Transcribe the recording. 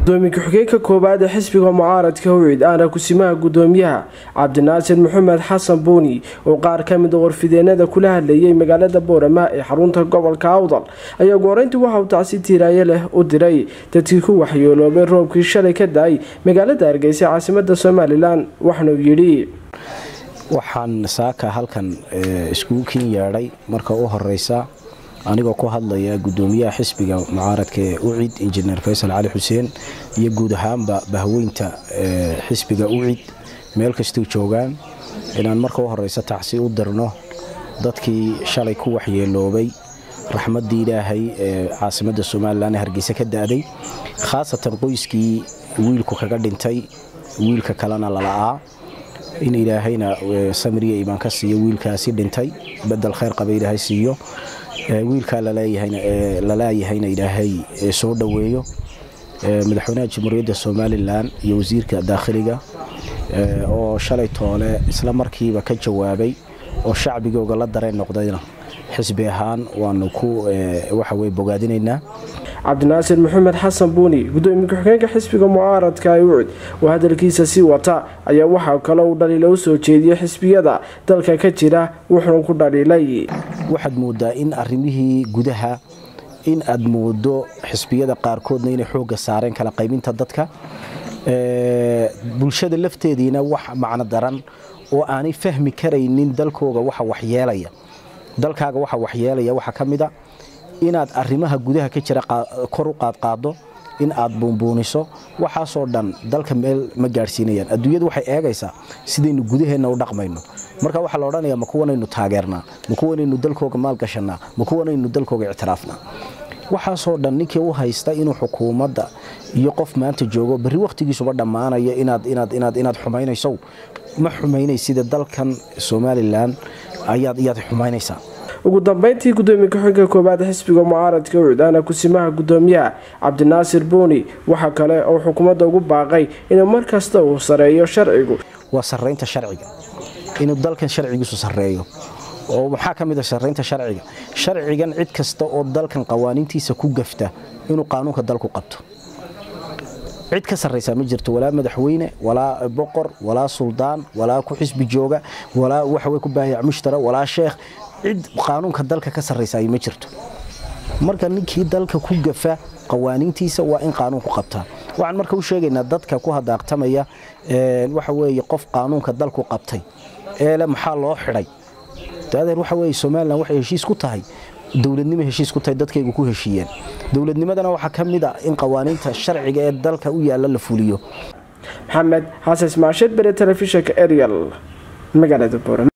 gudoomiye ku-xigeenka koowaad ee xisbiga mucaaradka howcid aana kusimaha gudoomiyaha cabdinaasir maxamed xasan buuni oo qaar ka mid a warfideenada kula hadlayay magaalada boorama ee xarunta gobolka awdal ayaa gooreyntii waxa uu tacsi tiiraayo leh u diray dadkii ku waxyeeloobay roobkii shalay ka da-ay magaalada hargeysa caasimada somalilan waxna uu yidhi waxaan saaka halkan iskugu kin yeedhay marka u horeysa anigoo ku hadlaya gudoomiyaha xisbiga mucaaradka ee ucid injineer faysal cali xuseen iyo guud ahaanba bahweynta xisbiga ucid meel kastuu joogaan inaan marka u horeysa tacsi u dirno dadkii shalay ku waxyeeloobay raxmaddii ilaahay ee caasimadda somalilan ee hargeysa ka da-day khaasatan qoyskii wiilku kaga dhintay wiilka kalena lala'aa in ilaahayna samriya imaan ka siiyo wiilkaasi dhintay bedel khayr qaba ilaahay siiyo wiilkaa lalaayahayna ilaahay soo dhoweeyo madaxweynaha jamhuuriyadda somalilan iyo wasiirka daakhiliga oo shalay toole isla markiiba ka jawaabay oo shacbigooga la dareen noqdayna xisbi ahaan waanu ku waxaweye bogaadinaynaa cabdinaasir maxamed xasan buuni gudoomiye ku-xigeenka xisbiga mucaaradka ee ucud oo hadalkiisa sii wata ayaa waxaa kale uu dhaliila u soo jeediyey xisbiyada dalka ka jira wuxuuna ku dhaliilay waxaad moodaa in arimihii gudaha in aad moodo xisbiyada qaarkoodna inay xooga saareen kala qaybinta dadka bulshada lafteediina wax macno daran oo aanay fahmi karaynin dalkooga waxa waxyeelaya dalkaaga waxa waxyeelaya waxaa ka mid a inaad arrimaha gudaha ka jira kor u qaadqaado in aad buunbuuniso waxaasoo dhan dalka meel ma gaadhsiinayaan adduunyadu waxay eegaysaa sidaynu gudaheenna u dhaqmayno marka waxaa la odhanaya ma kuwanaynu taageernaa ma kuwanaynu dalkooga maalgashannaa ma kuwanaynu dalkooga ictiraafnaa waxaasoo dhan ninkii u haysta inuu xukuumadda iyo qof maanta joogo berri wakhtigiisuba dhammaanaya inaad xumaynayso ma xumaynaysida dalkan somalilan ayaad xumaynaysaa ugu dambeyntii gudoomiye ku-xigeenka koowaad xisbiga mucaaradka ucdaana kusimaha gudoomiyaha cabdinaasir buuni waxaa kale oo xukuumadda ugu baaqay inuu mar kasta uu sareeyo sharcigu waa saraynta sharciga inuu dalkan sharcigiisu sareeyo oo maxaa ka mid a saraynta sharciga sharcigan cid kasta oo dalkan qawaaniintiisa ku gafta inuu qaanuunka dalku qabto cid ka sarraysaa ma jirto walaa madaxweyne walaa boqor walaa suldaan walaa ku xisbi jooga walaa waxawey ku baayac mushtara walaa sheekh cid qaanuunka dalka ka sarraysaay ma jirto marka ninkii dalka ku gafa qawaaniintiisa waa in qaanuunku qabtaa waxaan marka u sheegaynaa dadka ku hadaaqtamaya waxa weeye qof qaanuunka dalku qabtay eele maxaa loo xidhay daadeer waxa weye somalilan waxay heshiis ku tahay dowladnimo heshiis ku tahay dadkaygu ku heshiiyeen dowladnimadana waxaa ka mid a in qawaaniinta sharciga ee dalka u yaalla la fuliyo maxamed xasan ismaasheed bere telefishinka ariel magaalada boorama